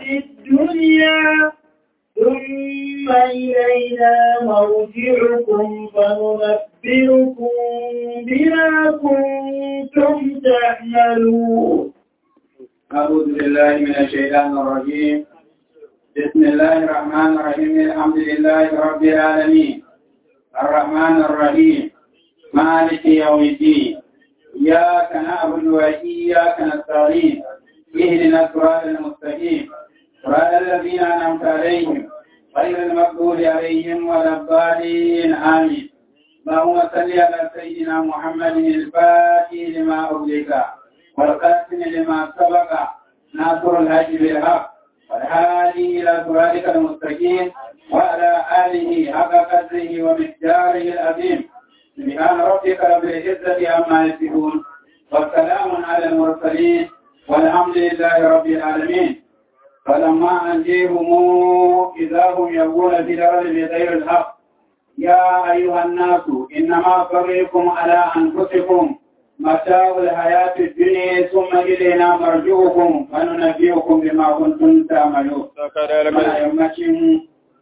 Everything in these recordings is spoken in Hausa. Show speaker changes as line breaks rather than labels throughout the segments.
الدنيا ثم إلينا مرجعكم فننبئكم بما كنتم تعملون
أعوذ بالله من الشيطان الرجيم بسم الله الرحمن الرحيم الحمد لله رب العالمين الرحمن الرحيم مالك يوم الدين إياك نعبد وإياك نستعين اهدنا الصراط المستقيم صراط الذين أنعمت عليهم غير المغضوب عليهم ولا الضالين آمين اللهم صل على سيدنا محمد الفاتح لما أغلق والقاسم لما سبق ناصر الهدي بالحق والهادي إلى صراطك المستقيم وعلى آله حق قدره ومقداره العظيم سبحان ربك رب العزة عما يصفون والسلام على المرسلين والحمد لله رب العالمين فلما أنجيهم إذا هم يبغون في الأرض بغير الحق يا أيها الناس إنما فريكم على أنفسكم متاع الحياة الدنيا ثم إلينا مرجعكم فننبئكم بما كنتم تعملون. Muna yammacin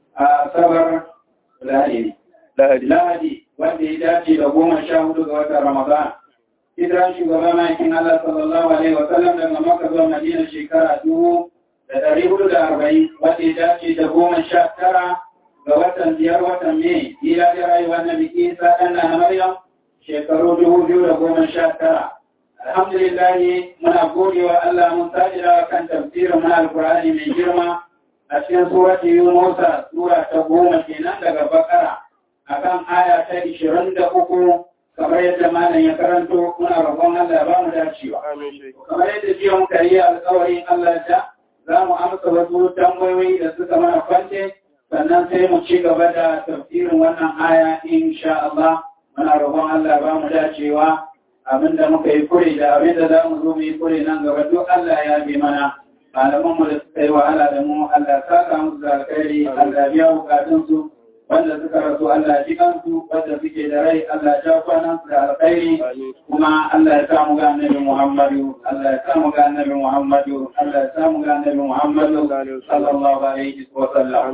sabar lahadi. Lahadi wanda ya dace da goma sha hudu ga watan Ramadan. Hijiran shugaba ma'aikin Allah sallallahu Alaihi wasallam daga Makka zuwa Madina shekara dubu da ɗari hudu da arba'in wanda ya dace da goma sha tara ga watan biyar watan Mai. Ila da rayuwar na biki sa ɗan na Maryam shekaru dubu biyu da goma sha tara. Alhamdulillah muna godewa Allah mun sajira kan tafsirin muna alkur'ani mai girma a cikin surati Yunusa sura ta goma kenan daga Bakara akan aya ta ishirin da uku kamar yadda malam ya karanto muna roƙon Allah ba mu dacewa. Kamar yadda jiya muka yi alƙawarin Allah da za mu amsa wasu tambayoyi da suka mana kwance sannan sai mu ci gaba da tafsirin wannan aya insha Allah. muna roƙon Allah ba mu dacewa abinda muka yi kure da abinda za mu zo mu yi kure nan gaba duk Allah ya bi mana malaman mu da suka yi wahala da mu Allah saka musu da alkhairi Allah biya bukatun su wanda suka rasu Allah ji kansu wanda suke da rai Allah ja kwanan su da alkhairi kuma Allah ya sa mu ga annabi Muhammadu Allah ya sa mu ga annabi Muhammadu Allah ya sa mu ga annabi Muhammadu sallallahu alaihi wa sallam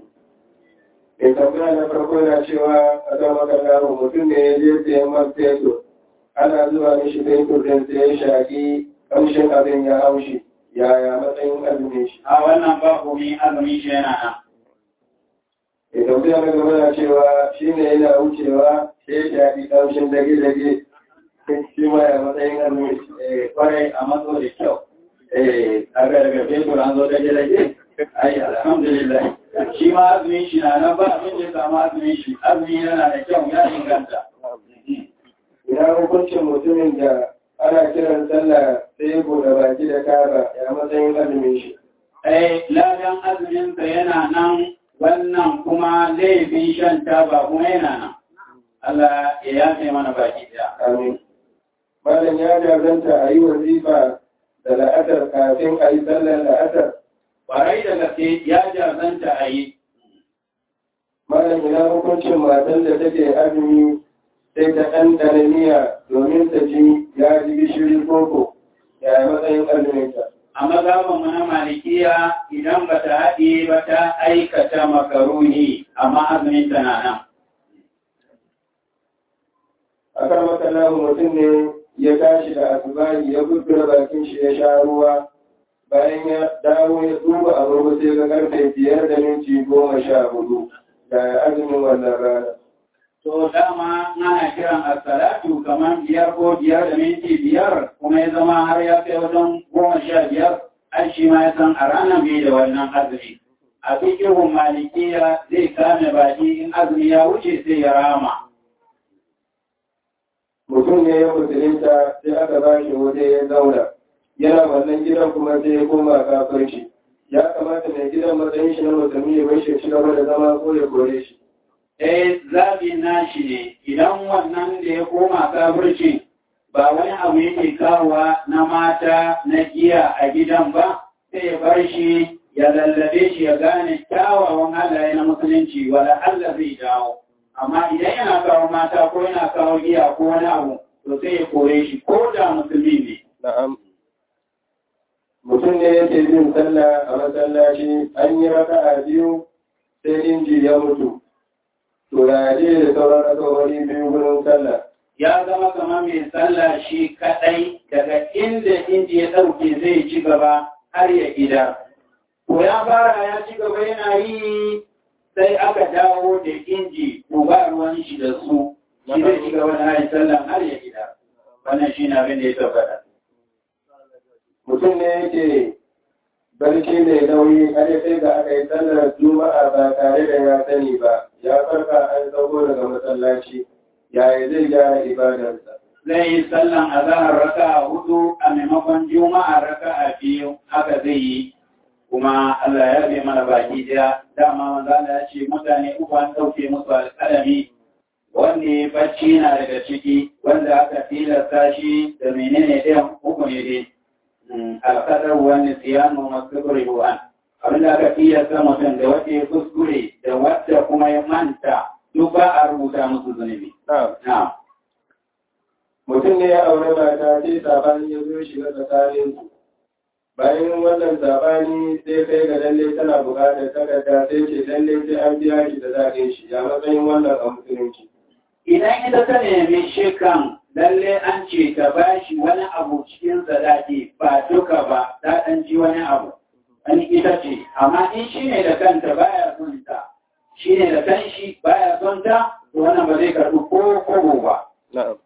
mai tambaya na farko na cewa a zama kallon mutum ne ya je sayan man fetur ana zuwa mishi fetur din sai ya shaƙi ƙamshin abin ya haushi yaya matsayin azumin shi
a wannan ba komai azumin shi yana nan
mai tambaya na gaba na cewa shi ne yana wucewa sai ya shaƙi ƙamshin dage-dage shi ma ya matsayin azumin shi
kwarai a matso da kyau eh a ga daga fetur an zo dage-dage ai alhamdulillah shi ma azumin shi na nan ba abin da ya samu azumin shi azumi yana da kyau ya inganta
ina hukuncin mutumin da ana kiran sallah sai ya buɗe baki da kaba ya matsayin azumin shi
eh ladan azumin sa yana nan wannan kuma laifin shan taba kuma yana nan Allah ya yafe mana baki daya
amin malam ya jazanta a yi wazifa da la'asar kafin a yi sallar la'asar
Barai da gaske ya jazanta a yi.
Malam ina hukuncin matan da take azumi sai ta ɗanɗana miya domin ta ji ya ji gishiri koko ya matsayin azuminta.
A mazaban na malikiya idan ba ta haɗe ba ta aikata makaruni amma azumin ta na nan.
A kan makalahu mutum ne ya tashi da asibari ya gudu bakin shi ya sha ruwa bayan ya dawo ya duba agogo sai ga karfe biyar da minti goma sha hudu da azumin wannan rana.
To dama ana kiran asalatu kamar biyar ko biyar da minti biyar kuma ya zama har ya kai wajen goma sha biyar an shi ma ya san a ranar bai da wannan azumi. A fikihun malikiya zai kame baki in azumi ya wuce sai ya rama.
Mutum ne ya musulunta sai aka ba shi waje ya zauna. yana wannan gidan kuma sai ya koma kafirci ya kamata mai gidan matsayin shi na musulmi ya bai shi ci gaba da zama ko ya kore shi
eh zabi na shi ne idan wannan da ya koma kafirci ba wani abu yake kawowa na mata na giya a gidan ba sai ya bar shi ya lallabe shi ya gane kyawawan halaye na musulunci wala Allah zai dawo amma idan yana kawo mata ko yana kawo giya ko wani abu to sai ya kore shi ko da musulmi ne
na'am mutum ne yake bin sallah a masallaci an yi raka'a biyu sai inji ya mutu to da je da sauran raka'o'i biyu gurin sallah
ya zama kamar mai sallah shi kadai daga inda inji ya ɗauke zai ci gaba har ya gida. Ko ya fara ya ci gaba yana yi sai aka dawo da inji ko ba ruwan shi da su shi zai ci gaba da yin sallah har ya gida. Wannan shi na abin da ya tabbata.
mutum ne yake barci mai nauyi har ya kai ga aka yi sallar juma'a ba tare da ya sani ba ya farka an sauko daga masallaci yaya zai gyara ibadarsa
Zai yi sallan azahar raka a hudu a maimakon juma'a raka a biyu haka zai yi kuma Allah ya bai mana baki daya dama manzo Allah ya ce mutane uku an dauke musu alƙalami wanda ya bacci na daga ciki wanda aka tilasta shi da menene ɗayan uku ne dai alƙadar wani siyanu masu ruwan abin da aka tilasta mutum da wanda ya kuskure da wadda kuma ya manta duk ba a rubuta musu zunubi. Na'am.
mutum ne ya aure mata sai sabani ya zo shiga tsakanin su bayan wannan sabani sai kai ga lalle tana buƙatar takarda sai ce lalle sai an biya shi da zaɓin shi ya matsayin wannan a musulunci
Idan ita ta nemi shekan lalle an ce ta ba shi wani abu cikin sadaki ba duka ba ta ɗan ji wani abu. Wani ita ce, amma in shi ne da kanta baya son ta, shi ne da kanshi baya son ta, to wannan ba zai karɓi ko kobo ba.
na'am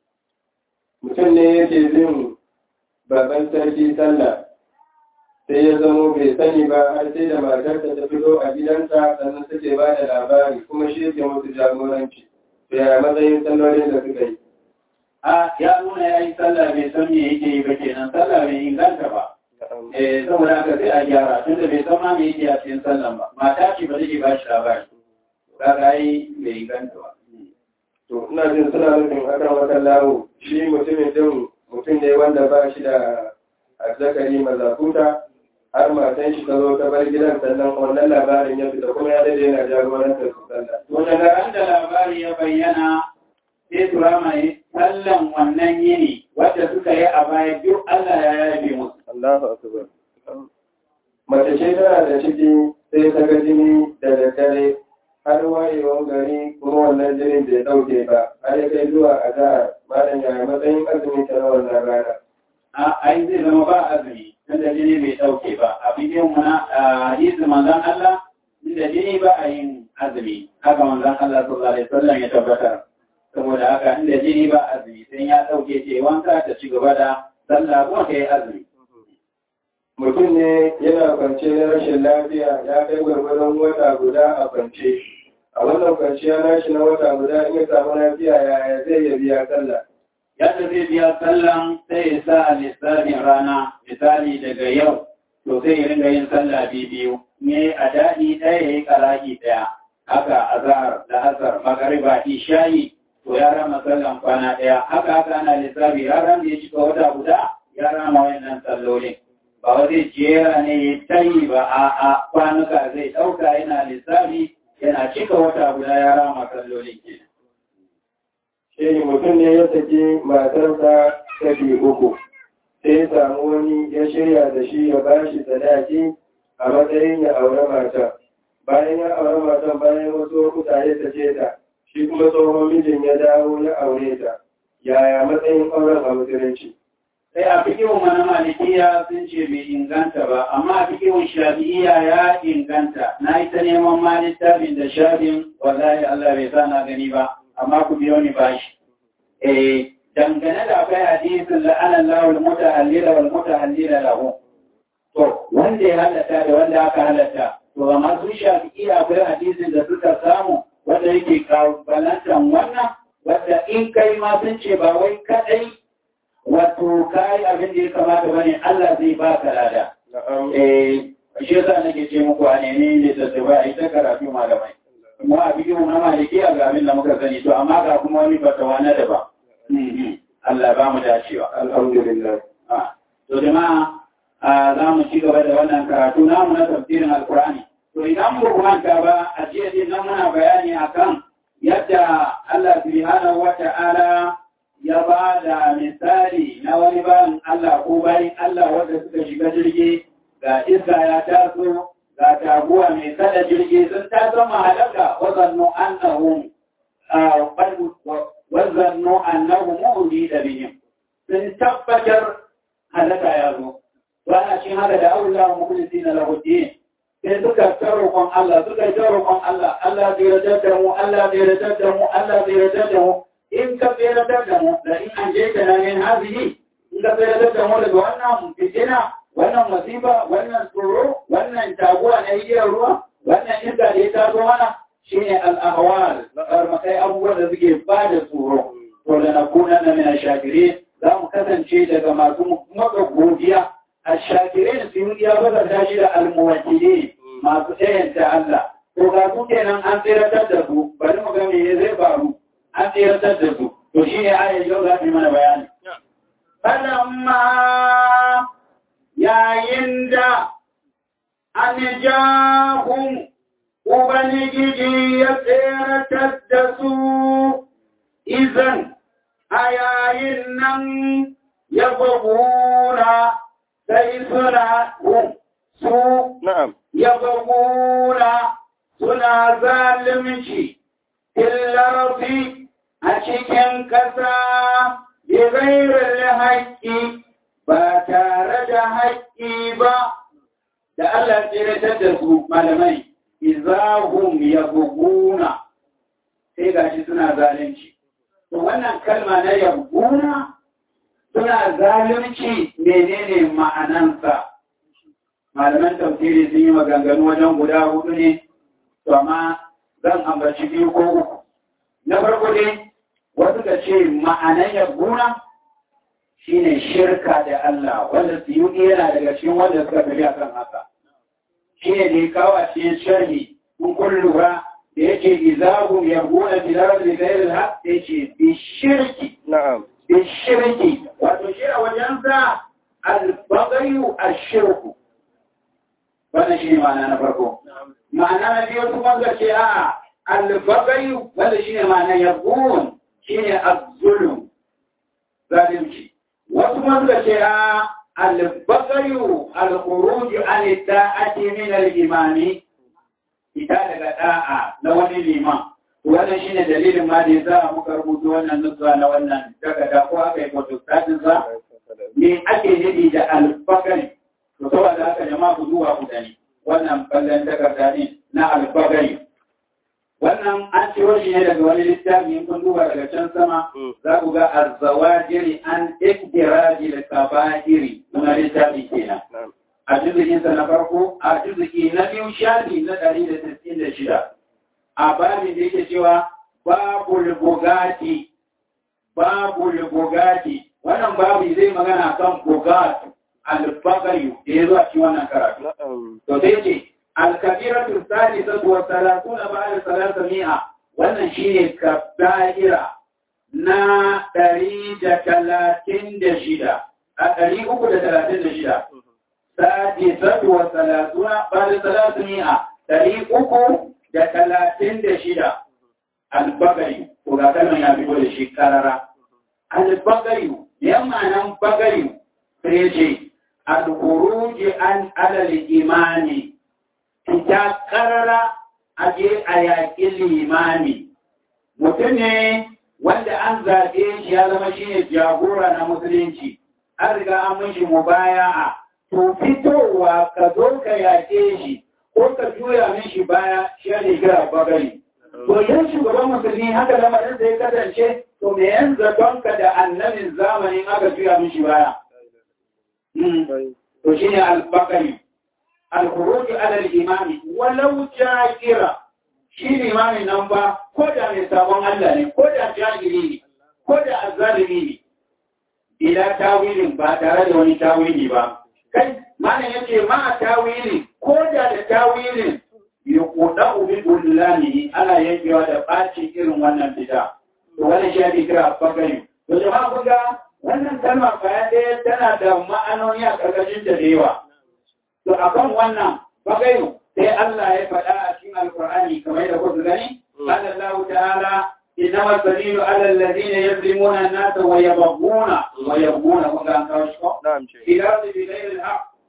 mutum ne yake bin baban sarki sallah sai ya zamo bai sani ba har sai da matarsa ta fito a gidansa sannan suke ba da labari kuma shi yake musu jagoranci to yaya matsayin sallolin da suka yi
A ya nuna ya yi sallah bai san me yake yi ba kenan sallah bai inganta ba. Eh saboda haka sai a gyara tunda bai san ma me yake a cikin sallan ba. Mata ce ba take ba shi labari. Kaga ai bai inganta ba.
to ina jin suna nufin akan wata lawo shi mutumin din mutum ne wanda ba shi da azzakari mazakuta har matan shi ta zo ta bar gidan sannan wannan labarin ya fita kuma ya dade yana jagorantar su sallah
To daga ran da labari ya bayyana sai turama yi sallan wannan yini wadda suka yi a baya duk Allah ya yabe musu.
Allahu akbar mace ce tana da ciki sai ta ga jini da daddare har wayewan gari kuma wannan jinin bai dauke ba har ya kai zuwa a jihar malam yaya matsayin azumi ta na wannan rana
A ai zai zama ba azumi tunda jini bai dauke ba. A bidiyon mu na a hadisi manzon Allah inda jini ba a yin azumi. Haka manzon Allah sallallahu alaihi wasallam ya tabbatar. Saboda haka inda jini ba azumi sai ya dauke ce wanka ta ci gaba da sallah kuma ta yi azumi.
mutum ne yana kwance na rashin lafiya ya kai gwargwadon wata guda a kwance a wannan kwanciya nashi na wata guda in ya samu lafiya yaya zai ya biya sallah
yadda zai biya sallan sai ya sa lissafin rana misali daga yau to sai ya ringa yin sallah biyu ne a daɗi ɗaya ya yi ƙaraki ɗaya haka azhar da asar magariba ishayi to ya rama sallan kwana ɗaya haka haka ana lissafi ranar da ya cika wata guda ya rama wannan sallolin ba wa zai jera ne ya tayi ba a a kwanuka zai ɗauka yana lissafi yana cika wata guda ya rama sallolin kenan
shi mutum ne ya saki matarsa kashi uku sai ya samu wani ya shirya da shi ya ba shi sadaki a matsayin ya aure mata bayan ya aure matan bayan wasu lokuta ya sace ta shi kuma tsohon mijin ya dawo ya aure ta yaya matsayin auren a musulunci
sai a fikihun mana malikiya sun ce bai inganta ba amma a fikihun shafi'iya ya inganta na yi ta neman ma littafin da shafin wallahi Allah bai sa na gani ba amma ku biyo ni bashi eh dangane da akwai hadisin la'anan lawul mutahallila wal mutahallila lahu to wanda ya halatta da wanda aka halatta to amma sun shafi'iya akwai hadisin da suka samu wanda yake kabalantan wannan wanda in kai ma sun ce ba wai kadai wato kai abin da ya kamata bane Allah zai ba ka lada. Eh shi yasa nake ce muku a nemi ne da tsawa a ita karatu malamai. Mu a bikin mu na maliki a ga abin da muka sani to amma ga kuma wani fatawa na daba. Allah ba mu dacewa.
alhamdulillah
To jama'a za mu ci gaba da wannan karatu namu na tafsirin Alkur'ani. To idan mu manta ba a jiya din nan muna bayani akan yadda Allah subhanahu wa ta'ala ya ba da misali na wani bayan Allah ko bayan Allah wanda suka suka shiga jirgi ga iska ya taso ga taguwa mai kada jirgi sun taso mahalaka wazannu annahum wazannu annahum mu'mini da bihim sun tabbatar halaka ya zo wani cikin haka da aula mukulisi na lahudin sai suka ta roƙon Allah suka ta roƙon Allah Allah zai radar da mu Allah zai radar da mu Allah zai radar da mu in ka zai radar da mu da in an je ka na min hazihi in ka zai radar da mu daga wannan fitina wannan masifa wannan tsoro wannan taguwa na igiyar ruwa wannan iska da ya taso mana shine al-ahwal karmakai abubuwan da suke ba da tsoro to da na kuna na mina shakire za mu kasance daga masu maka godiya a shakire su yi ya bazarta shi da almuwakili masu ɗayanta Allah to ga su kenan an tseratar da su bari mu ga me zai faru an tseratar da su to shine ayar yau za mu yi mana bayani falamma yayin da an jahum Ubangiji ya tseratar da su izan a yayin nan ya babura sai suna su ya babura suna zalimci illarfi a cikin ƙasa bi gairar haƙƙi ba tare da haƙƙi ba da Allah tseratar da su malamai izahum yabghuna sai gashi suna zalunci to wannan kalma na yabghuna suna zalunci menene ma'anansa malaman tafsiri sun yi maganganu wajen guda hudu ne to amma zan ambaci biyu ko uku na farko dai wasu ka ce ma'anan yabghuna shine shirka da Allah wanda su yi yana daga cikin wanda suka tafi akan haka shi ne da ya kawo a cikin sharhi kun kun lura da yake izahu ya gona filar da gairin haq ya ce bi shirki
na'am
bi shirki wato shi a wajen sa albagayu a shirku wannan shi ne ma'ana na farko ma'ana na biyu kuma ga ce a albagayu wanda shi ne ma'ana ya gun shi ne abzulum zalimci wasu kuma suka ce a البغي الخروج عن الطاعة من الإمام ita daga da'a na wani liman wannan shine dalilin ma da za muka rubuta wannan nutsuwa na wannan takarda ko aka yi photostat sa me ake nufi da albagari to saboda haka jama'a ku zuwa ku gani wannan ballan takarda ne na albagari wannan an ciro shi ne daga wani littafi in kun duba daga can sama za ku ga azzawajiri an iktiraji da kaba'iri na littafi kenan a juzukinsa na farko a juzuki na biyu shafi na ɗari da sittin da shida a babin da yake cewa babu bugati babu bugati wannan babu zai magana kan bugati albagayu da ya zo a cikin wannan karatu to sai ce alkabiratu salisatu wa salatuna ba'da salasami'a wannan shine kaba'ira na ɗari da talatin da shida a ɗari uku da talatin da shida sadisatu wa salatuna ba'da salasami'a ɗari uku da talatin da shida albagayu ko ga kalman ya fito da shi karara albagayu yamma nan bagayu sai ce al-khuruji an alal imani fita karara a je a yaƙi limami mutum ne wanda an zaɓe shi ya zama shi ne jagora na musulunci an riga an mishi mubaya'a to fitowa ka zo ka yaƙe shi ko ka juya mishi baya shi ne kira bagari to yan shugaban musulmi haka lamarin da ya kasance to me yan zatonka da annabin zamanin aka juya mishi baya to shine al-bakari al-khuruj ala al-imam walau jahira shi limamin nan ba ko da mai sabon Allah ne ko da jahili ne ko da azzalimi ne ila tawilin ba tare da wani tawili ba kai malam yace ma tawilin ko da da tawilin yuquda bi bullani ana yankewa da baci irin wannan bid'a to wannan shi ake kira bakari to jama'a kun ga wannan kalma baya ɗaya tana da ma'anoni a ƙarƙashin da yawa. To a kan wannan bagayu sai Allah ya faɗa a cikin Alƙur'ani kamar da kuka gani, Allah Allah ta'ala inna masalilu ala alladhina yazlimuna an-nasa wa yabghuna wa yabghuna kun ga an kawo shi ko? Ila su bi ghairi al-haq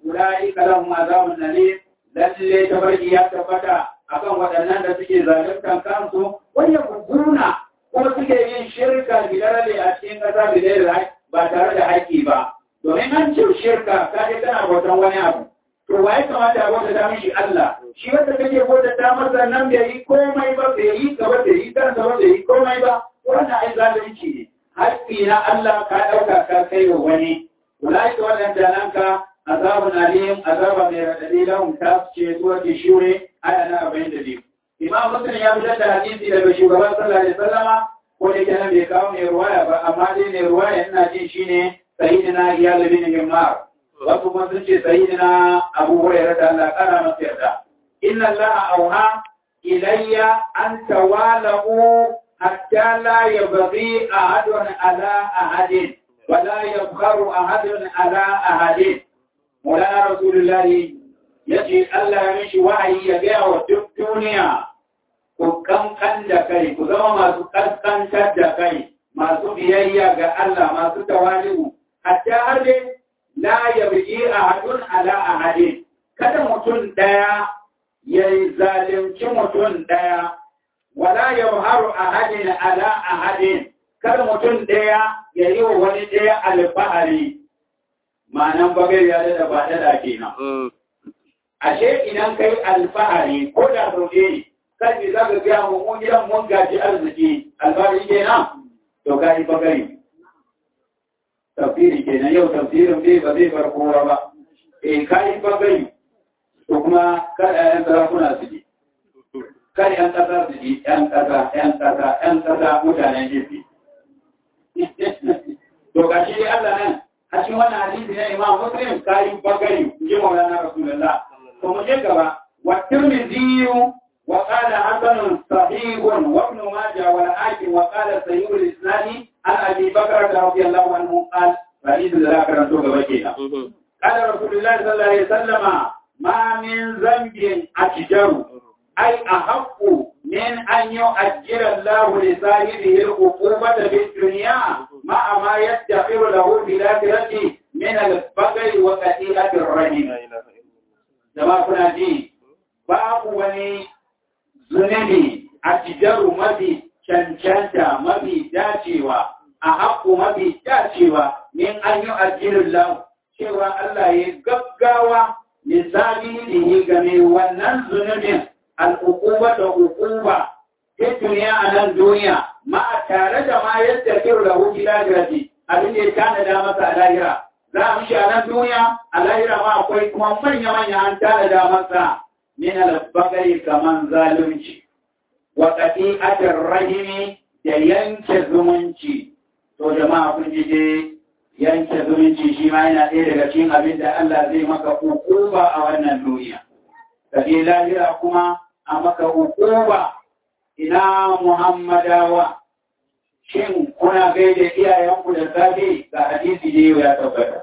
ulaika lahum azabun alim lalle tabarki ya tabbata akan waɗannan da suke zaluntan kansu wanda kuguna kuma suke yin shirka bidarale a cikin ƙasa bidare ba tare da haƙƙi ba domin an ce shirka ka je kana bautan wani abu to waye kamata a bauta ta mishi Allah shi wanda kake bauta ta masa nan bai yi komai ba bai yi gaba bai yi kansa ba bai yi komai ba wannan ai zalunci ne haƙƙi na Allah ka ɗauka ka kai wa wani ulaika waɗanda nan ka azabun alim azaba mai raɗaɗi lahum ta ce zuwa ke shure aya na arba'in da biyu imam muslim ya fitar da hadisi daga shugaban sallallahu alaihi wasallama ko da kenan bai kawo mai ruwaya ba amma dai mai ruwaya ina jin shine sayyidina iyal bin himmar wasu kuma sun ce sayyidina abu hurairah da Allah kana masa yarda inna allaha auha ilayya an tawalu hatta la yabghi ahadun ala ahadin ولا يبخر أحد على أحد مولانا رسول الله yace Allah ya mishi wa'ayi ya gaya wa duk duniya ku kankan da kai ku zama masu kaskantar da kai masu biyayya ga Allah masu tawali'u hatta har dai la yabji ahadun ala ahadin kada mutum daya ya zalunci mutum daya wala yabharu ahadin ala ahadin kada mutum daya ya yi wa wani daya alfahari ma'anan bagai ya da ba da kenan ashe idan kai alfahari ko da sauke ne kan za ka gaya mu mun gidan mun gaji arziki alfahari kenan to ka yi bagari tafsiri kenan yau tafsirin bai ba zai bar kowa ba eh ka yi bagari to kuma kada yan sarakuna su ji kada yan kasa su ji yan kasa yan kasa yan kasa mutanen jefi to gashi dai Allah nan a cikin wannan hadisi na Imam Muslim ka yi bagari ji Maulana Rasulullah ومجدبا والترمذي وقال حسن صحيح وابن ماجه والحاكم وقال سيد الاسلام عن ابي بكر رضي الله عنه قال فريد ذكر بكينا قال رسول الله صلى الله عليه وسلم ما من ذنب اشجر اي احق من ان يؤجر الله لصاحبه العقوبة في الدنيا مع ما يدخر له في الآخرة من البغي وقتيلة الرحم jama'a kuna ji babu wani zunubi a cijaru mafi cancanta mafi dacewa a haƙo mafi dacewa min an yi ajirin lau cewa Allah ya gaggawa misali da yi game wannan zunubin al'ukuba da hukuba ta duniya a nan duniya ma tare da ma yadda kiru da hukki lagirati abin da ya tanada masa a lahira za a mishi a nan duniya a lahira ma akwai kuma manya-manya an tanada masa min albagari kaman zalunci wa qati'atir rahimi da yanke zumunci to jama'a kun ji dai yanke zumunci shi ma yana ɗaya daga cikin abin da Allah zai maka hukuma a wannan duniya kaje lahira kuma a maka hukuma ina muhammadawa shin kuna gaida iyayenku da safe ga hadisi ne ya tabbata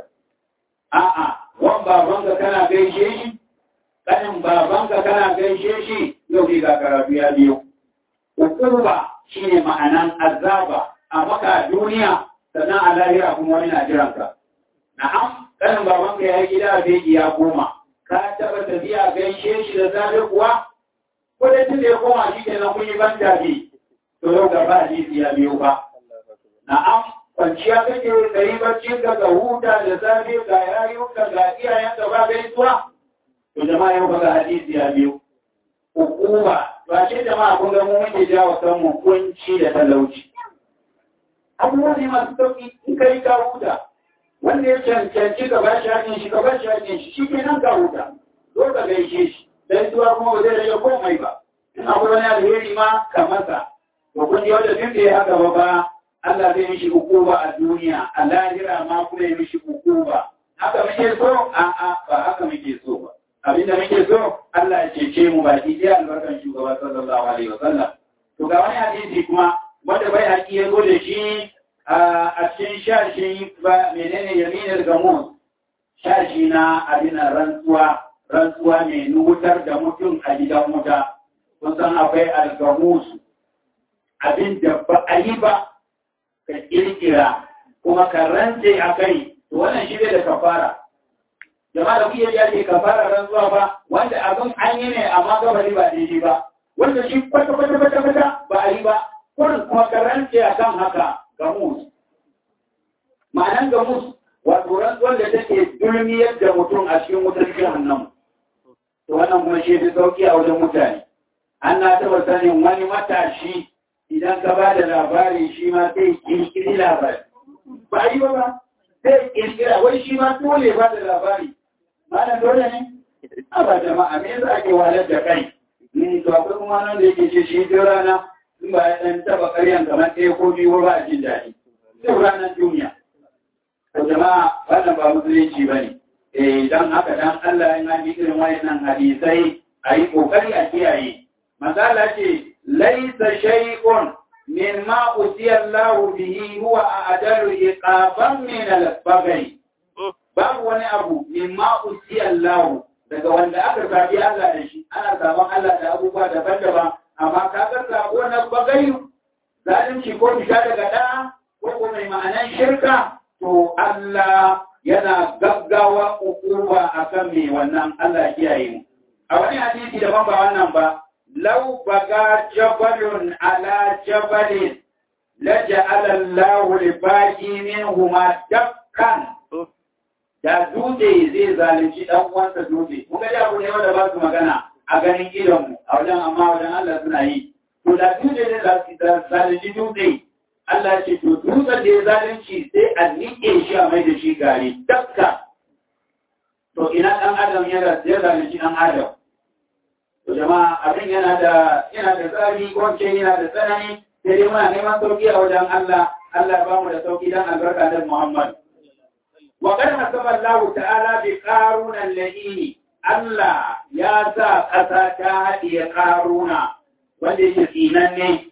a'a wan babanka kana gaishe shi kanin babanka kana gaishe shi yau ne ga karatu ya biyo hukuma shine ma'anan azaba a maka duniya sannan a lahira kuma wani na jiranka na'am kanin babanka ya yi gida a beki ya koma ka taba tafiya gaishe shi da safe kuwa ko da tun da ya koma shi kenan kun yi ban tafi to yau ga ba hadisi ya biyo ba na'am kwanciya kake da yi barcin ka ga huta da zafi ga yayuka ga iyayen ka ba gaisuwa to jama'a yau ga hadisi ya biyo hukuma ba ce jama'a kun ga mu muke jawo kanmu kunci da talauci abubuwa ne masu sauki in kai ka huta wanda ya cancanci ka bashi hakin shi ka bashi hakin shi shi kenan ka huta zo ka gaishe shi dan zuwa kuma ba zai rage komai ba in akwai wani alheri ma ka masa to kun ji wanda duk da ya haka ba ba Allah zai mishi hukuma a duniya a lahira ma kuma ya mishi hukuma haka muke so a a ba haka muke so ba abinda muke so Allah ya cece mu baki ɗaya albarkan shugaba sallallahu alaihi wa sallam to ga wani hadisi kuma wanda bai haƙi ya zo da shi a cikin shashi ba menene yaminar gamus shashi na abin rantsuwa rantsuwa mai nutar da mutum a gidan wuta kun san akwai algamus abin da ba a yi ba ka kirkira kuma ka rantse a kai to wannan shi da kafara jama'a da kuke ya ce kafara rantsuwa ba wanda abin an yi ne amma gabari ba daidai ba wanda shi kwata kwata kwata kwata ba a yi ba kurin kuma karance a kan haka gamus ma'anan gamus wato rantsuwar da take dulmiyar da mutum a cikin wutar jahannam to wannan kuma shi fi sauki a wajen mutane an na taɓa sanin wani matashi idan ka ba da labari shi ma sai kirkiri labari ba yi ba ba sai kirkira wai shi ma dole ba da labari mana dole ne a ba jama'a me yasa ake wahalar da kai ni to akwai kuma nan da yake ce shi duk rana in ba ya dan taba ƙaryan kamar ɗaya ko biyu ba a jin daɗi duk ranar duniya to jama'a wannan ba musulunci ba ne eh dan haka dan Allah ya yi irin wayannan hadisai a yi kokari a kiyaye masala ce laisa shay'un min ma usiya Allah bihi huwa adalu iqaban min al-baghi babu wani abu min ma usiya Allah daga wanda aka zabi Allah da shi ana zaben Allah da abubuwa daban-daban amma ka ga sabo na bagayu zalunci ko fita daga da ko ko mai ma'anan shirka to Allah yana gaggawa hukuma akan mai wannan Allah kiyaye mu a wani hadisi daban ba wannan ba لو بقى جبل على جبل لجعل الله لباقي منهما دكا da dutse zai zalunci dan uwansa dutse kun ga abu ne wanda ba su magana a ganin idonmu a wajen amma wajen Allah suna yi to da dutse zai zalunci dutse Allah ce to dutsen da ya zalunci sai a nike shi a mai da shi gari dakka to ina dan adam ya zalunci dan adam To jama'a abin yana da yana da tsari ko ce yana da tsanani sai dai muna neman sauki a wajen Allah Allah ya bamu da sauki dan albarka da Muhammad. Wa qad hasaba Allah ta'ala bi qaruna al-ladini Allah ya sa ƙasa ta haɗiye ƙaruna wanda yake tsinanne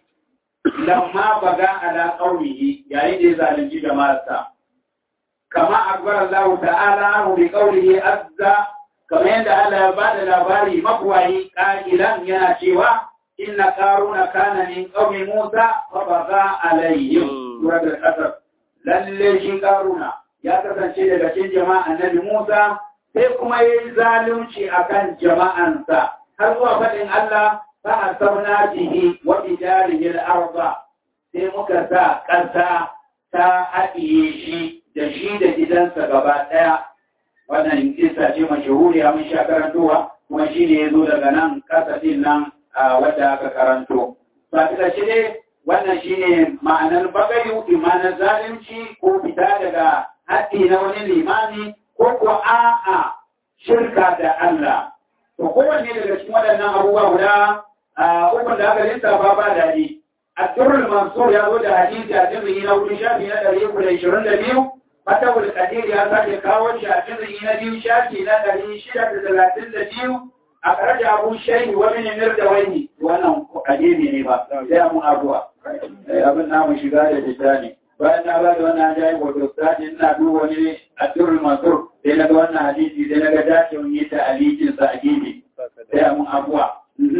lamma baga ala qaumihi yayin da ya zalunci jama'arsa. Kama akbar Allah ta'ala bi qawlihi azza kamar yadda Allah ya ba da labari makwayi ƙa'ilan yana cewa inna karuna kana min qaumi Musa fa baga alayhim suratul qasas lalle shi karuna ya kasance daga cikin jama'a annabi Musa sai kuma yayi zalunci akan jama'ansa har zuwa faɗin Allah fa asabna bihi wa bidarihi al-arda sai muka sa ƙasa ta haɗiye shi da shi da gidansa gaba ɗaya wannan kisa ce mashahuriya mun sha karantowa kuma shi ne ya zo daga nan kasafin nan wadda aka karanto. Ba ta shi ne wannan shi ne ma'anar bagayu imanar zalunci ko fita daga haɗi na wani limani ko ko a'a shirka da Allah. To kowanne daga cikin waɗannan abubuwa guda ukun da aka lissafa ba daɗi. Abdurrul Mansur ya zo da hadisi a cikin na wurin shafi na ɗari uku da ishirin da biyu Fatawul Kadir ya sake kawo shi a cikin na biyu shafi na ɗari shida da talatin da biyu a ƙarar abu shayi wani ne mir da wani wannan kadiri ne ba sai mu abuwa abin namu shiga da fita ne bayan na bada wannan jayi wato sani ina duba wani Abdul Mansur sai na ga wannan hadisi sai na ga dacin yi ta alikin sa a gefe sai mu abuwa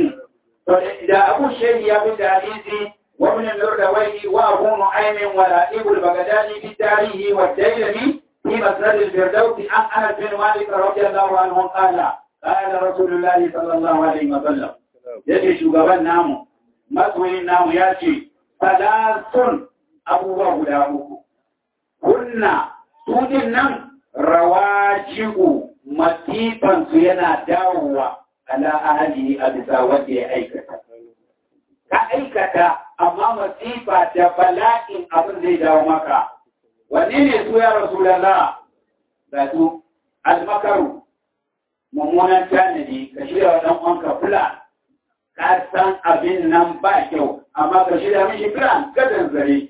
to da abu shayi ya fi da hadisi ومن النردوي وأبو نعيم ولائب البغدادي في التاريخ والديلمي في مسند الفردوس عن أنس بن مالك رضي الله عنه قال قال رسول الله صلى الله عليه وسلم يجي شغبان نامو مسوين نامو ياتي ثلاث أبو غداؤه كنا سودin nan rawaji'u masifan su yana dawowa ala ahli a bisa wanda ya aikata ka aikata amma masifa da bala'in abin zai dawo maka. Wanne ne su ya rasu da za da su almakaru, mummunan tanadi ka shirya wa ɗan uwanka plan, ka san abin nan ba kyau, amma ka shirya mishi plan kadan zare.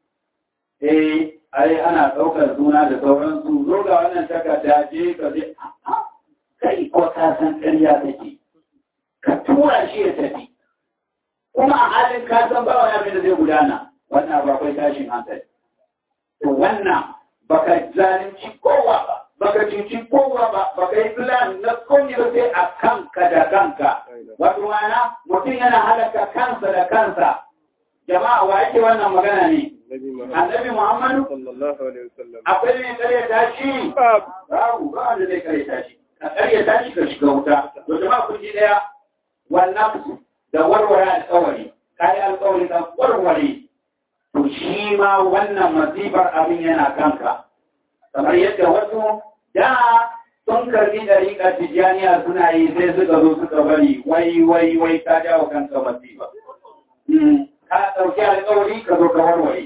Eh, ai ana ɗaukar suna da sauransu, zo ga wannan takarda je ka zai, kai ko ka san ƙarya take, ka tura shi ya tafi. kuma a halin kasan ba wani abin da zai gudana wannan ba kai tashin hankali to wannan baka zalunci kowa ba baka cuci kowa ba baka yi plan na komai ba sai a kanka da kanka wato mana mutum yana halaka kansa da kansa jama'a wa yake wannan magana ne
Nabi Muhammad
annabi Muhammadu
sallallahu alaihi wasallam.
akwai ne karyata shi babu ba wanda zai karyata shi ka karyata shi ka shiga wuta to jama'a kun ji daya wannan da warware alƙawari kai alƙawari ka warware to shi ma wannan masifar abin yana kanka kamar yadda wasu da sun karbi dariƙa tijjaniya suna yi sai suka zo suka bari wai wai wai ka jawo kanka masifa ka ɗauki alƙawari ka zo ka warware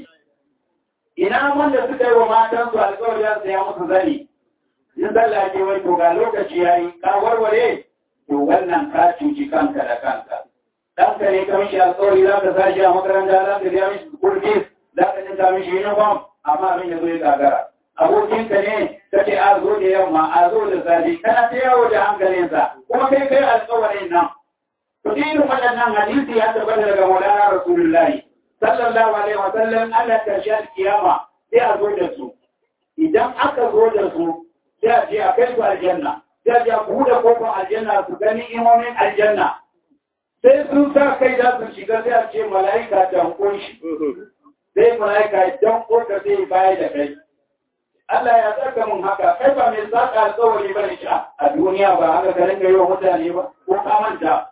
ina wanda suka yi wa matansu alƙawari za su ya musu zani in sallah ke wai to ga lokaci ya yi ka warware to wannan ka cuci kanka da kanka ɗanka ne ka mishi alƙawari za ka sashi a makaranta za ka biya mishi kurfis za ka jinka mishi uniform amma abin ya zo ya gagara abokinka ne ka ce a zo da yamma a zo da safe kana ta yawo da hankalinsa kuma kai kai alƙawarin nan to irin waɗannan hadisi ya tabbata daga Maulana Rasulullahi sallallahu alaihi wa sallam Allah karshe kiyama sai a zo da su idan aka zo da su sai a ce a kai su aljanna sai a ce a buɗe kofar aljanna su gani imomin aljanna sai sun sa kai za su shiga sai a ce mala'ika ta kunshi sai mala'ika dan koka sai baya da kai Allah ya saka mun haka kai ba mai saka alƙawari bane shi a duniya ba haka ka ringa yi wa mutane ba ko ka manta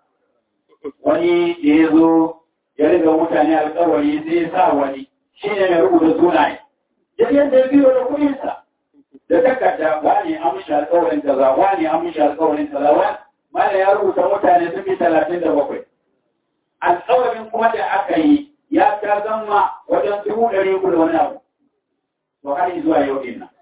wani da ya zo ya riga mutane alƙawari sai ya sa wani shi ne mai rubuta sunaye jirgin da biyo da kuɗinsa da takarda wani an mishi alƙawarin kaza wani an mishi alƙawarin kaza wani mana ya rubuta mutane sun fi talatin da bakwai alƙawarin kuma da aka yi ya ta zama wajen dubu ɗari uku da wani abu to har zuwa yau din nan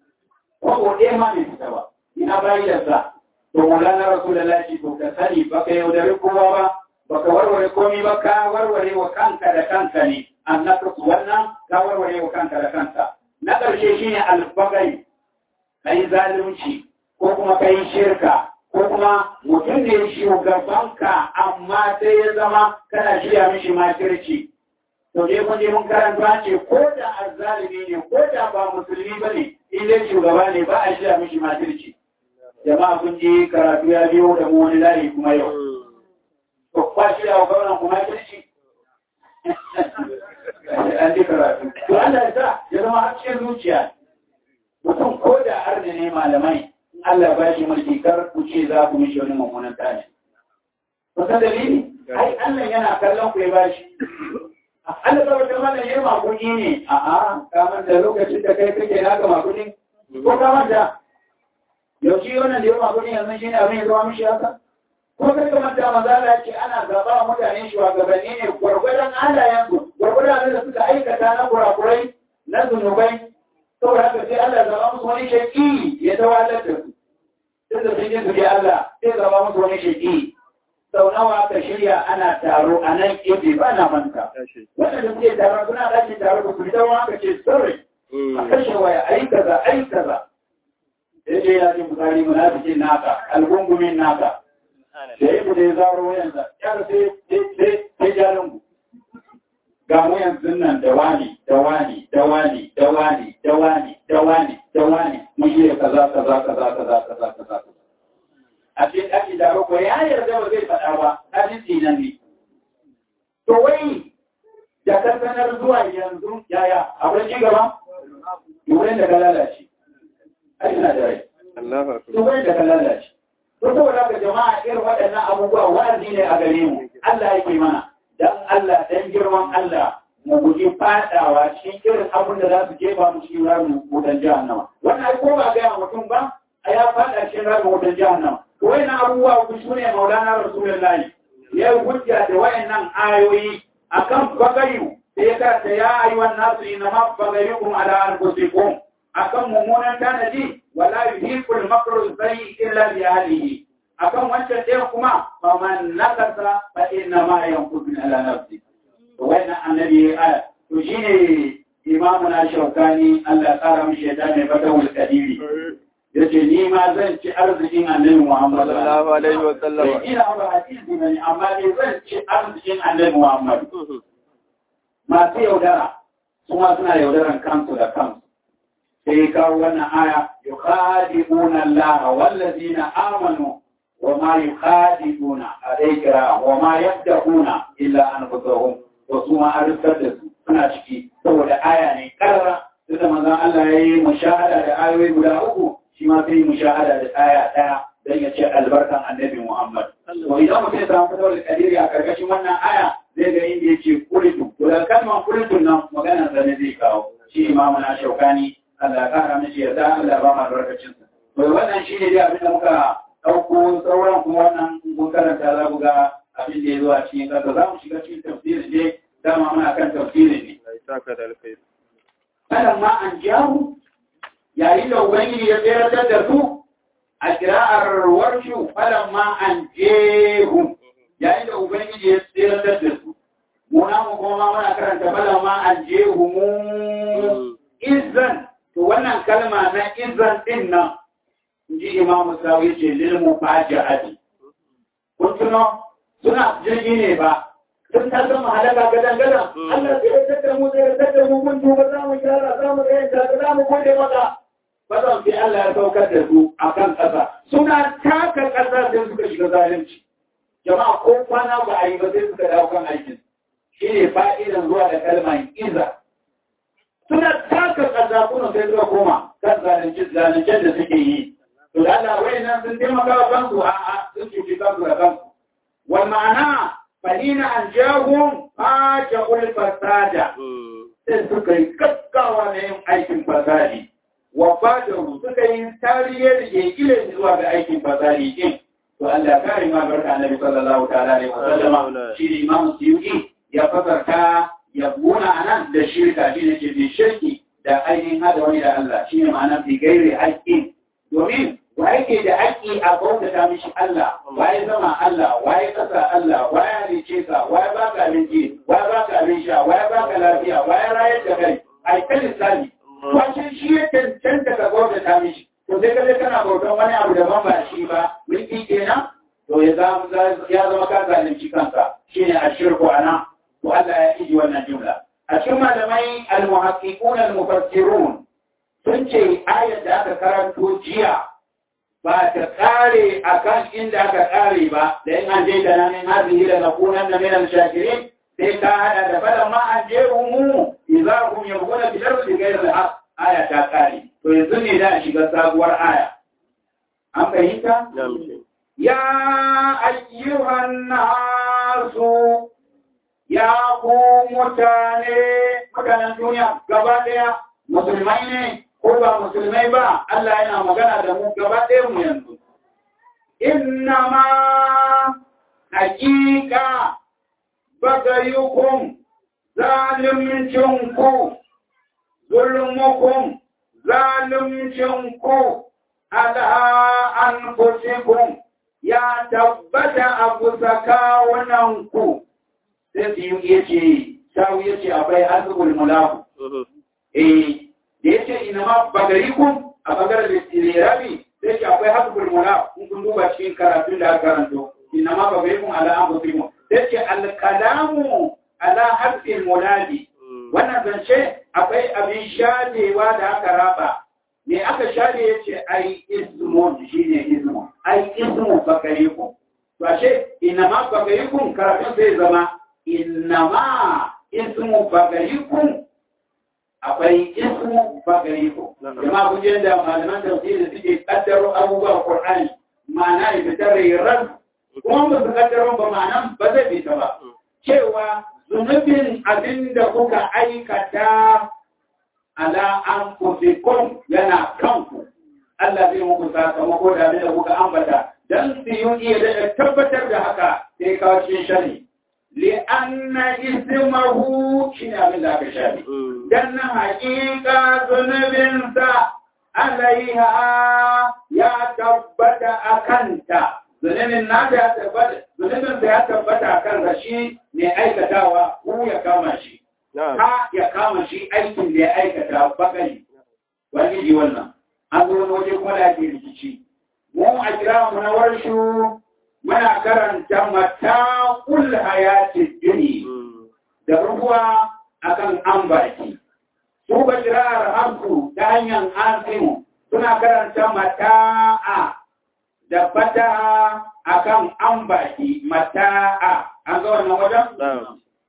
ko ɗaya ma bai fita ba ina bayyana to mulana rasulullahi to ka sani baka yaudari kowa ba baka warware komi ba ka warware wa kanka da kanka ne annaka wannan ka warware wa kanka da kanka na ƙarshe shine albagai kai zalunci ko kuma kai shirka ko kuma mutum ne shugabanka amma sai ya zama kana shirya mishi makirci to dai kun je mun karanta ce ko da azzalimi ne ko da ba musulmi bane in dai shugaba ne ba a shirya mishi makirci jama'a kun ji karatu ya biyo da mu wani layi kuma yau. To kwa shi da gwamnan kuma kirci. An ji karatu. To Allah ya sa ya zama har cikin zuciya. Mutum ko da arni ne malamai Allah ba shi mulki kar ku ce za ku mishi wani mummunan tashi. Kusa dalili? Ai Allah yana kallon ku ya ba shi. Allah ba wata mana yin makuni ne. A'a, kamar da lokacin da kai kake naka makuni. Ko kamar da yaushe wannan da yawa gudun yanzu shi ne abin ya zama mishi haka ko kai kamar da maza ce ana zaɓa wa mutane shugabanni ne gwargwadon halayensu gwargwadon abin da suka aikata na kurakurai na zunubai saboda haka sai Allah zama musu wani shaƙi ya tawalar da su tun da sun yi su Allah sai zama musu wani shaƙi sau nawa aka shirya ana taro a nan ƙefe ba na manta wanda da suke taro suna ɗakin taro ba su fita wa aka ce sorry a kashe waya ai kaza ai kaza yake ya ce bukari munafikin naka algungumin naka da ya bude ya zaro wayansa yar sai sai jalungu ga mu yanzu nan da wani da wani da wani da wani da wani da wani da wani mun yi kaza kaza kaza kaza kaza kaza a cikin ake da ko ya yarda ba zai faɗa ba hadisi nan ne to wai da kankanar zuwa yanzu yaya akwai ci gaba wurin da ka lalace ai ina da rai to wurin da ka lalace to saboda ka jama'a irin waɗannan abubuwa wa'azi ne a gare mu Allah yake mana dan Allah dan girman Allah mu guji fadawa cikin irin abin da za su jefa mu cikin ramin wutan jahannama wannan ai ko ba ga mutum ba a ya fada cikin ramin wutan jahannama to wayannan abubuwa ku sune maulana rasulullahi ya hujja da wayannan ayoyi akan bagayu sai ya karanta ya ayyuhan nasu inna ma bagayukum ala anfusikum akan mummunan tanadi wala yuhiqul makru sayyi illa bi ahlihi akan wancan ɗaya kuma fa man nakasa fa inna ma yanqutu ala nafsi to wannan annabi aya to shine imamu na shaukani Allah tsara mishi ya dame fatawul kadiri yace ni ma zan ci arzikin annabi Muhammad
sallallahu alaihi wa sallam
ina ba hadisi bane amma ne zan ci arzikin annabi Muhammad masu yaudara kuma suna yaudaran kansu da kansu sai kawo wannan aya yukhadi'una Allah wallazina amanu wa ma yukhadi'una alaykira wa ma yabda'una illa anfusahum to su ma an rufar da su suna ciki saboda aya ne karara tunda manzon Allah ya yi mushahada da ayoyi guda uku shi ma sai mushahada da aya ɗaya don ya ce albarkan annabi Muhammad. To idan mutum ya samu fatawar kadiri a karkashin wannan aya zai ga inda ya ce kulitu. To da kalmar kulitun nan maganar sa ne zai kawo. Shi imamu na shaukani Allah ya kara mishi yarda Allah ba ma albarkacin sa. To wannan shi ne dai abin da muka ɗauko sauran kuma wannan mun karanta za ku ga abin da ya zo a cikin ƙasa za mu shiga cikin tafsirin ne dama muna kan tafsirin ne. Kalan ma an jahu yayin da Ubangiji ya tseratar da su a kira'ar warshu falan ma an jehu yayin da Ubangiji ya tseratar da su. Muna mu kuma muna karanta falan ma an jehu mu izan to wannan kalma na izan din nan ji Imam Musawi ce lil mufaja'ati. Kun tuno suna jirgi ne ba sun ta zama halaka gadan gadan Allah sai ya tada mu sai ya tada mu mun duba za mu gyara za mu ga yadda za mu gode maka bazan sai Allah ya saukar da su a kan ƙasa suna taka ƙasa sai suka shiga zalunci jama'a ko kwana ba a yi ba sai suka dawo kan aikin shi ne fa'idan zuwa da kalmar iza suna taka ƙasa kuna sai suka koma kan zalunci zaluncen da suke yi to da Allah wai nan sun taimaka wa kansu a a sun cuci kansu da kansu wal ma'ana fahina an jahum faja'ul fasada sai suka yi gaggawa na yin aikin fasadi wa fadaru suka yi tariye da ke ilin zuwa ga aikin fasari din to Allah kare ma barka annabi sallallahu ta'ala alaihi wasallama shi ne imam suyuti ya fasarta ya buna anan da shirka shi ne ke bi shirki da ainihin hada wani da Allah shi ne ma'ana fi gairi haƙƙi domin wa yake da haƙƙi a bautata mishi Allah waye zama Allah waye kasa Allah waye halice ka waye baka abinci waye baka abin sha waye baka lafiya waye rayar da kai ai kan lissafi Wace shi ya cancanta ka bauta ta mishi, to sai kaje kana bautan wani abu daban ba shi ba, mulki kenan, to ya zama ka zalunci kanka, shi ne a shirku a nan, to Allah ya iji wannan jumla. A cikin malamai al-muhaqqiqun al-mufassirun sun ce ayar da aka karanto jiya ba ta kare akan inda aka kare ba, da in an je da nan hazihi da nakunan na minal shakirin sai ka hada da fada ma an je mu idza hum yabghuna bil ardi ghayra al haqq aya ta kare to yanzu ne da shiga sabuwar aya an fahimta ya ayyuhan nasu ya ku mutane mutanen duniya gaba daya musulmai ne ko ba musulmai ba Allah yana magana da mu gaba daya mu yanzu innama hakika bagayukum zalimcinku zulmukum zalimcinku ala anfusikum ya tabbata a kusa kawunanku sai su yi ya ce sawu ya ce akwai azubul mulaku eh da ya ce ina ma bagayukum a bagarar da rabi sai ce akwai azubul mulaku kun duba cikin karatun da aka karanto ina ma bagayukum ala anfusikum take alkalamu ala harfin munadi wannan zance akwai abin shadewa da aka raba me aka shade yace ai ismu shine ismu ai ismu bakarikum to ashe inama bakarikum karatun zai zama inama ismu bakarikum akwai ismu bakarikum jama'a kun je da malaman tafsiri suke kaddaro abubuwan qur'ani ma'ana ya fitar ran kuma ba su kaddaron ba ma'anan ba zai fita ba cewa zunubin abin da kuka aikata ala an kufikun yana kanku Allah zai muku sakamako da abin da kuka ambata dan su yi iya da tabbatar da haka sai kawo cikin shari li'anna ismahu shine abin da aka shafi dan na haƙiƙa zunubinsa alaiha ya tabbata a kanta zunubin na da ya tabbata zunubin da ya tabbata kan shi ne aikatawa ko ya kama shi ha ya kama shi aikin da ya aikata bakari wani ji wannan an zo wani waje kuma da ake rikici mu a kira mu na warshu muna karanta mata kul hayati duni da rubuwa akan ambaki su ba kirar hamsu ta hanyar asimu suna karanta mata'a da fata akan ambaki mata'a an ga wannan wajen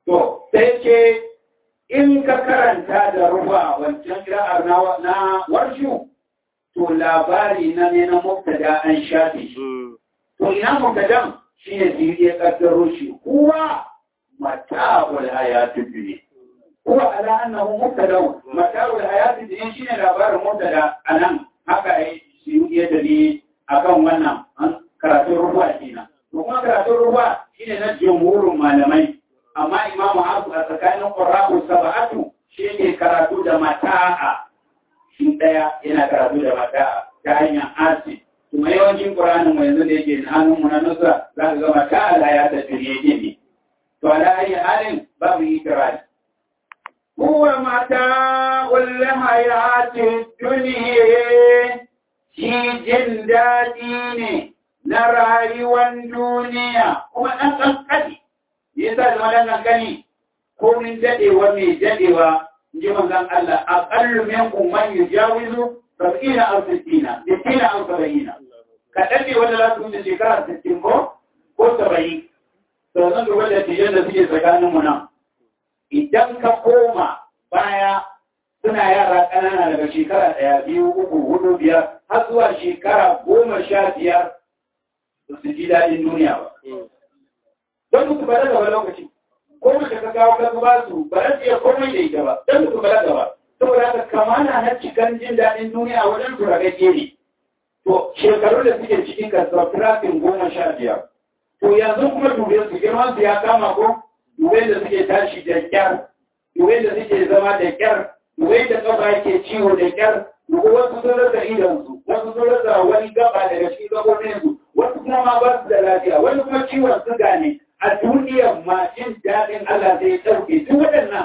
To, sai ce in ka karanta da rufa wancan kira'ar na warshu, to labari na ne na mubtada an shafe shi. To ina mubtadan shi ne su ya kaddaro shi. Kuwa mata'ul hayatid dunya. Kuwa ala annahu mubtada mata'ul hayatid dunya shine labarin mubtada anan haka ai su ya dali akan wannan karatun ruwa kenan. To kuma karatun ruwa shine na jumhurin malamai. amma imamu hasu a tsakanin ƙwararru saba'atu shi ne karatu da mata'a shi ɗaya yana karatu da mata'a ta hanyar asi kuma yawancin ƙuranin mai yanzu da yake hannun mu na nusa za ka ga mata'a la ya tafi ne yake ne to ala ayi halin babu yi kirari huwa mata wal hayati duniya shi jin daɗi ne na rayuwar duniya kuma ɗan ƙanƙani yasa da wadannan gani ko min dadewa mai dadewa ji manzon Allah aqallu minkum man yujawizu sab'ina aw sittina sittina aw sab'ina ka dade wanda za su wuce shekara 60 ko ko 70 to zan ga wanda tijan da suke tsakanin mu nan idan ka koma baya suna yara ƙanana daga shekara ɗaya biyu uku hudu biyar har zuwa shekara goma sha biyar su ji daɗin duniya ba don su balaga ba lokaci ko mace ka kawo ka ba su ba za su iya komai da ita ba don su balaga ba saboda haka kamana na cikan jin daɗin duniya wajen su ragage ne to shekaru da suke cikin kasuwa firafin goma sha biyar to yanzu kuma dube su girman su ya kama ko dube da suke tashi da kyar dube da suke zama da kyar dube da kafa yake ciwo da kyar dube wasu sun rasa idonsu wasu sun rasa wani gaba daga cikin gabobinsu wasu kuma ma ba su da lafiya wani kuma ciwon suga ne a duniyar ma jin daɗin Allah zai ɗauke duk waɗannan.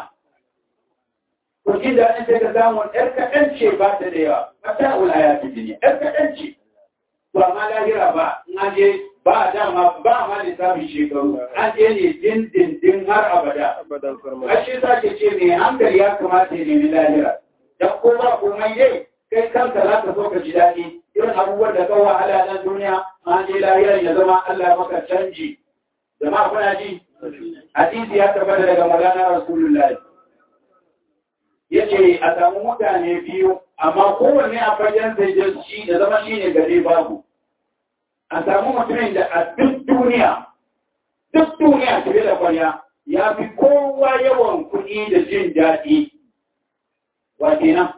Ko jin daɗin sai ka samu ‘yar kaɗan ce ba ta da yawa, mata ulaya ta jini, ‘yar kaɗan ce. To amma lahira ba, in an je ba a dama ba ma lissafin shekaru, an je ne din din din har abada. Ashe sa ke ce mai hankali ya kamata ya nemi lahira. Dan ko ba komai dai, kai kanka za ka so ka ji daɗi. Irin abubuwan da kawo wahala nan duniya, an je lahira ya zama Allah maka canji. jama'a kuna ji hadisi ya tabbata daga magana rasulullahi yace a samu mutane biyu amma kowanne a fagen sai shi da zama shi ne gare babu a samu mutumin da a duk duniya duk duniya tafiye da kwarya ya fi kowa yawan kuɗi da jin daɗi wa kenan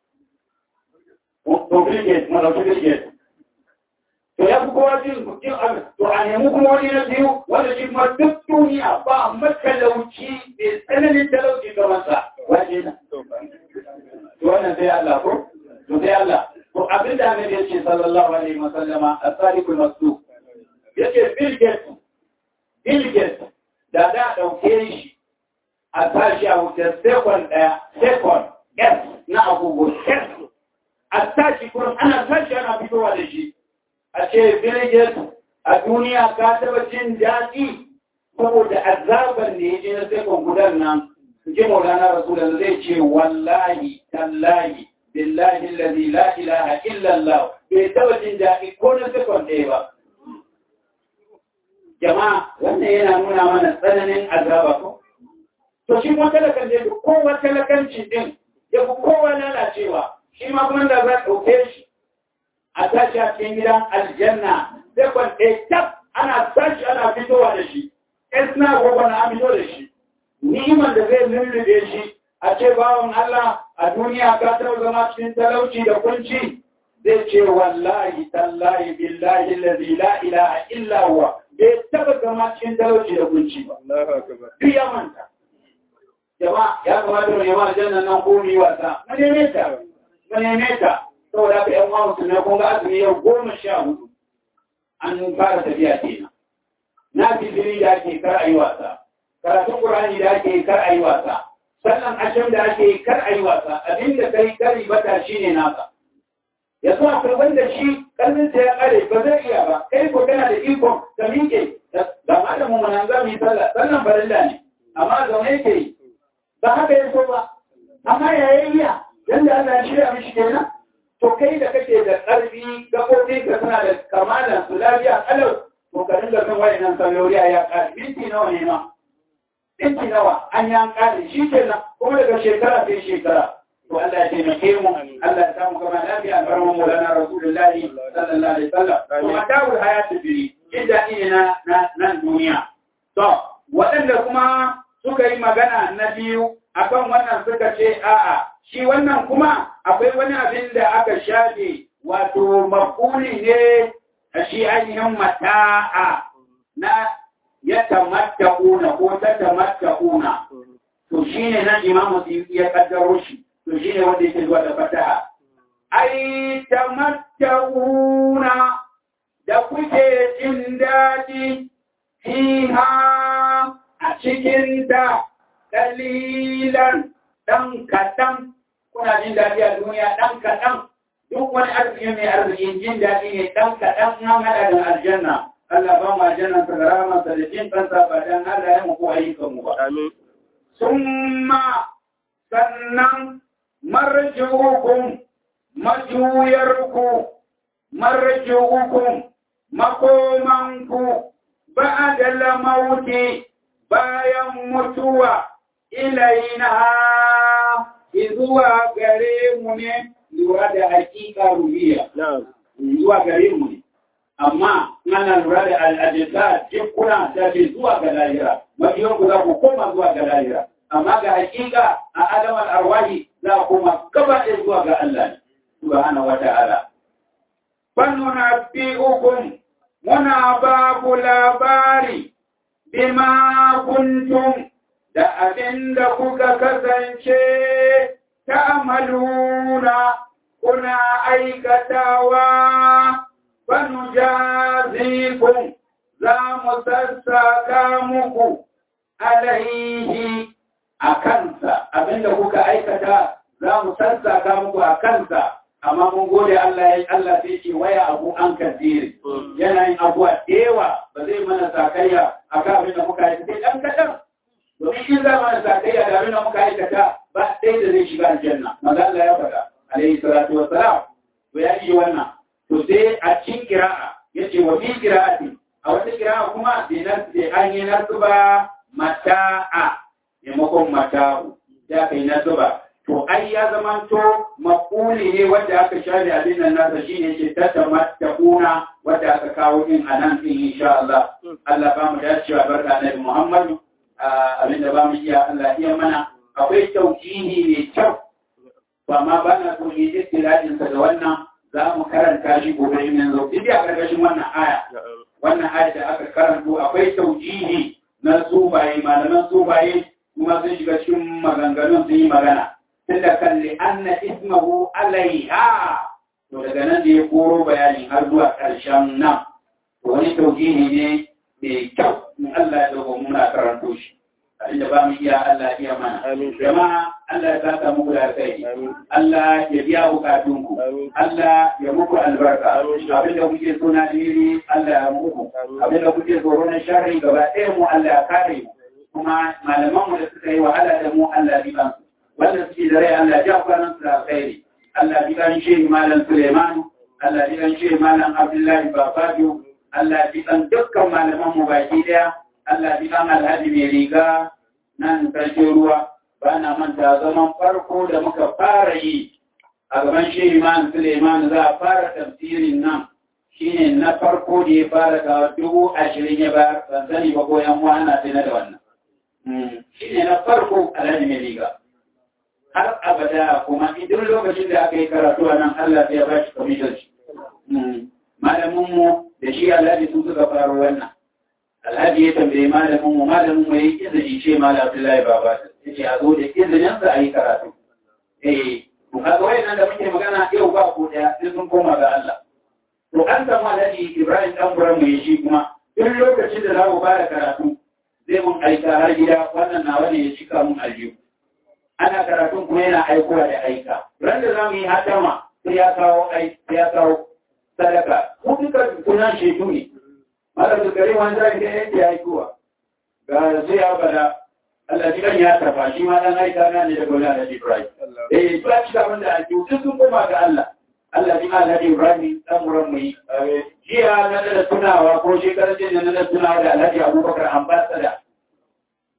to Bilgate, malauci Bilgate. to ya fi kowa jin jin abin to a nemi kuma wani na biyu wanda shi kuma duk duniya ba matalauci mai tsananin talauci kamar sa waje na to wannan sai Allah ko to sai Allah to abin da Annabi ya ce sallallahu alaihi wa sallama as-sadiqul masduq yace Bill Gates Bill Gates da da dauke shi a tashi a wuce second daya second yes na agogo yes a tashi kuma ana tashi ana fitowa da shi a ce birgit a duniya ka taba jin daɗi saboda azabar ne ya je na sekon gudan nan ji maulana rasulun zai ce wallahi tallahi billahi lalzi la ilaha illallah bai taba jin daɗi ko na sekon ɗaya ba jama'a wannan yana nuna mana tsananin azaba ko to shi kuma talakan da kowa talakanci din ya fi kowa lalacewa shi ma kuma da za ɗauke shi a tashi a cikin gidan aljanna sai kwan tab ana tashi ana fitowa da shi ɗan suna gobe na fito da shi ni'imar da zai lullube shi a ce bawan Allah a duniya ka taɓa zama cikin talauci da kunci zai ce wallahi tallahi billahi lazi la ilaha illa huwa bai taɓa zama cikin talauci da kunci ba duk ya manta jama'a ya kamata mu nema aljanna nan ko mu yi wasa mu neme ta mu neme ta saboda haka ‘yan uwa musulmai kun ga azumi yau goma sha hudu an fara tafiya kenan. Na fitiri da ake kar a yi wasa, karatun Ƙur'ani da ake kar a yi wasa, sannan asham da ake kar a yi wasa, abinda kai kari bata shi ne naka. Ya so akwai wanda shi ƙarfinsa ya ƙare ba zai iya ba, kai ko kana da ikon ka miƙe, ga malamin mu nan za mu yi sallah, sallan farilla ne, amma zaune yake yi. Ba haka ya so ba, amma ya yi iya, yanda Allah ya shirya mishi kenan. to kai da kake da ƙarfi gaɓoɓi ka suna da kamalan su lafiya kalau to ka dinga kan wayannan sallori a yaƙa minti nawa ne ma ɗinki nawa an yi an ƙare shi kenan kuma daga shekara sai shekara to Allah ya taimake mu Allah ya samu kama lafiya a barman Maulana Rasulullahi sallallahu alaihi wasallam to mata'ul hayatu bi inda ne na nan duniya to waɗanda kuma suka yi magana na biyu akan wannan suka ce a'a shi wannan kuma akwai wani abin da aka shafe wato makuli ne a shi ainihin mata'a na ya tamatta'una ko ta tamatta'una to shine nan imamu ya kaddaro shi to shine wanda yake zuwa da fataha ai tamatta'una da kuke jin daɗi fiha a cikin ta dalilan ɗan kaɗan kuna jin daɗi a duniya ɗan kaɗan duk wani arziki mai arzikin jin daɗi ne ɗan kaɗan an haɗa da aljanna Allah ba mu aljanna ta gara masa da jin kansa ba dan Allah ya muku ayyukan mu ba
Amin.
summa sannan marji'ukum majuyarku marji'ukum makomanku ba'da lamauti bayan mutuwa ilaina zuwa gare mu ne lura da hakika ruhiya
Na'am.
zuwa gare mu ne amma ana lura da al'adisa jikuna ta ce zuwa ga lahira mafiyan ku za ku koma zuwa ga lahira amma ga hakika a alamar arwahi za ku koma gaba ɗaya zuwa ga Allah ne subhanahu wa ta'ala fannuna fi ukun muna ba ku labari bima kuntum da abin da kuka kasance ta amaluna kuna aikatawa banu jazikun za mu sassaka muku alaihi a kansa abinda kuka aikata za mu sassaka muku a kansa amma mun gode Allah ya Allah sai ce waya abu an kasiri yana yin abuwa da yawa ba zai mana sakayya akan abin da muka aikata dan kadan domin in za mana sakayya da abin da muka aikata ba ɗaya da zai shiga aljanna maza Allah ya faɗa alaihi salatu wassalam to ya yi wannan to sai a cikin kira'a yace wa fi kira'ati a wata kira'a kuma bi nasbi an yi nasba mata'a maimakon mata'u ya kai nasba to ai ya zamanto maquli ne wanda aka share abin nan nasa shine ce ta tamattaquna wanda aka kawo din anan din insha Allah Allah ba mu dacewa barka Annabi Muhammad abin da ba mu iya Allah iya mana akwai taujihi mai kyau ba ma ba na so yi istilajin sa da wannan za mu karanta shi gobe in yanzu duk a karkashin wannan aya wannan aya da aka karanto akwai taujihi na sufaye malaman sufaye kuma sun shiga cikin maganganun sun yi magana tunda kan li anna ismahu alaiha to daga nan da ya koro bayani har zuwa ƙarshen nan to wani taujihi ne mai kyau in Allah ya dauko muna karanto shi abinda ba mu iya Allah ya mana
Amin.
jama'a Allah ya saka muku da alkhairi
Amin.
Allah ya biya bukatunku
Amin.
Allah ya muku albarka
Amin.
abinda kuke so na diri Allah ya muku
Amin.
abinda kuke tsoro na sharri gaba ɗaya mu Allah ya kare mu kuma malaman mu da suka yi wahala da mu Allah ya biya su wanda suke da rai Allah ya ja kwanan su da alkhairi Allah ya biya shi malam Suleiman Allah ya biya shi malam Abdullahi Bafajo Allah ya biya dukkan malaman mu baki daya Allah bi kan alhaji mai riga nan sarkin ruwa ba na manta zaman farko da muka fara yi a gaban shi Iman Suleiman za a fara tafsirin nan shine na farko da ya fara kawo dubu ashirin ya bayar ban sani ba ko yan uwa ana tana da wannan shine na farko alhaji mai riga har abada kuma idan lokacin da aka yi karatu a nan Allah sai ya ba shi kwamitar shi malamin mu da shi alhaji sun suka faro wannan alhaji ya tambaye malamin mu malamin mu yayi izini ce malam Abdullahi baba yace a zo da izinin sa ayi karatu eh to kaga wayannan da muke magana yau ba ko daya sai sun koma ga Allah to an samu alhaji Ibrahim dan buran mu shi kuma duk lokacin da za mu fara karatu zai mun aika har gida wannan nawa ne ya cika mun aljihu ana karatun kuma yana aikowa da aika ran da zamu yi hatama sai ya kawo ai sai ya kawo sadaka ku duka kunan shetu ne mara da gari wani zai da yake aikowa ga sai ya bada Allah ji kan ya tafa shi ma dan aika na ne daga wani da Ibrahim eh ba ci gaban da ake duk sun koma ga Allah Allah ji Allah da Ibrahim dan muran mu yi jiya na da tunawa ko shekarar jin na da tunawa da Alhaji Abubakar ambassador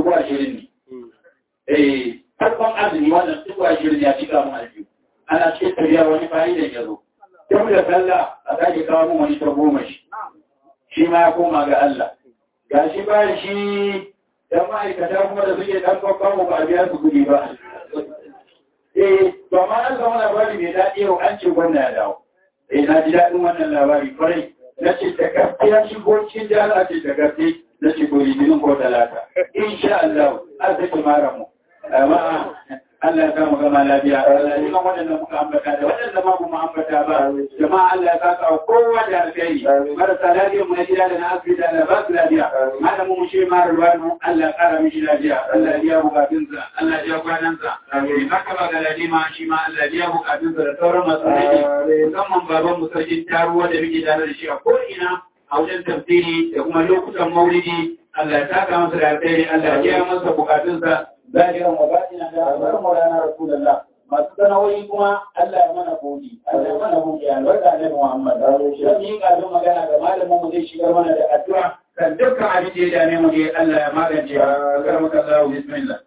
dubu ashirin ne eh farkon azumi wannan dubu ashirin ya cika mun aljihu ana cikin tafiya wani fa'idan ya zo tun da sallah a sake kawo mun wani ta goma shi shi ma ya koma ga Allah ga shi ba shi dan ma'aikata kuma da suke dan kwakwan ba a biya su kuɗi ba eh ba ma an zama labari mai daɗi yau an ce gwamna ya dawo eh na ji daɗin wannan labari kwarai na ce da gaske ya shigo cikin jihar a ce da gaske na ce ko litinin ko talata insha Allah an sake mara mu amma Allah ya kama gama lafiya Allah ya kan waɗanda muka ambata da waɗanda ma kuma ambata ba jama'a Allah ya saka kowa da alkhairi marasa lafiya mu na gida da na asibiti Allah ba su lafiya malamu mu shi ma ruwanu Allah ya kara mishi lafiya Allah ya biya bukatunsa Allah ya biya kwanansa amin haka ba ga ladima shi ma Allah ya biya bukatunsa da sauran masu laifi musamman baban mu sarkin taruwa da muke tare da shi a ko ina a wajen tafsiri da kuma lokutan maulidi Allah ya saka masa da alkhairi Allah ya biya masa bukatunsa zahiran wa batina da albar maulana rasulullah masu sana'o'i kuma Allah ya mana bodi Allah ya mana bodi albarka ne Muhammad dan yi kafin magana ga malamin mu zai shigar mana da addu'a kan dukkan abin da ya dame mu dai Allah ya magance a karmaka Allah bismillah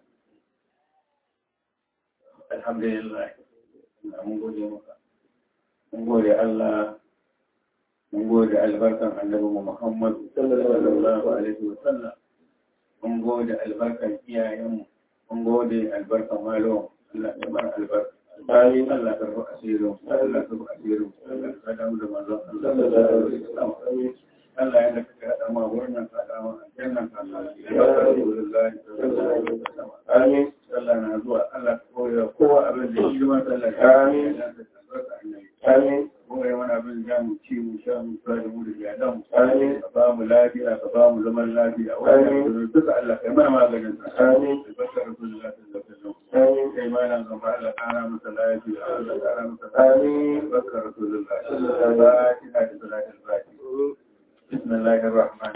alhamdulillah mun gode maka mun gode Allah mun gode albarkan annabi Muhammad sallallahu alaihi wa sallam mun gode albarkan iyayenmu mun gode albarkan malo Allah ya bar albarka bayan Allah ka rufa asirin Allah ka rufa asirin Allah ka damu da manzon Allah Allah ya da ka hada ma wannan ka hada ma aljannan ka Allah ya bar Rasulullahi sallallahu alaihi wasallam amin Allah na zuwa Allah ka koya kowa abin da shi ma Allah amin amin kuma ya mana abin da mu ci mu sha mu sa da mu da iyalan mu amin ka ba mu lafiya ka ba mu zaman lafiya wannan duka Allah kai mana maganin sa amin barka Rasulullahi sallallahu alaihi wasallam amin kai mana gaba Allah kana masa lafiya Allah kana masa amin barka Rasulullahi sallallahu alaihi wasallam salatul fatiha بسم الله الرحمن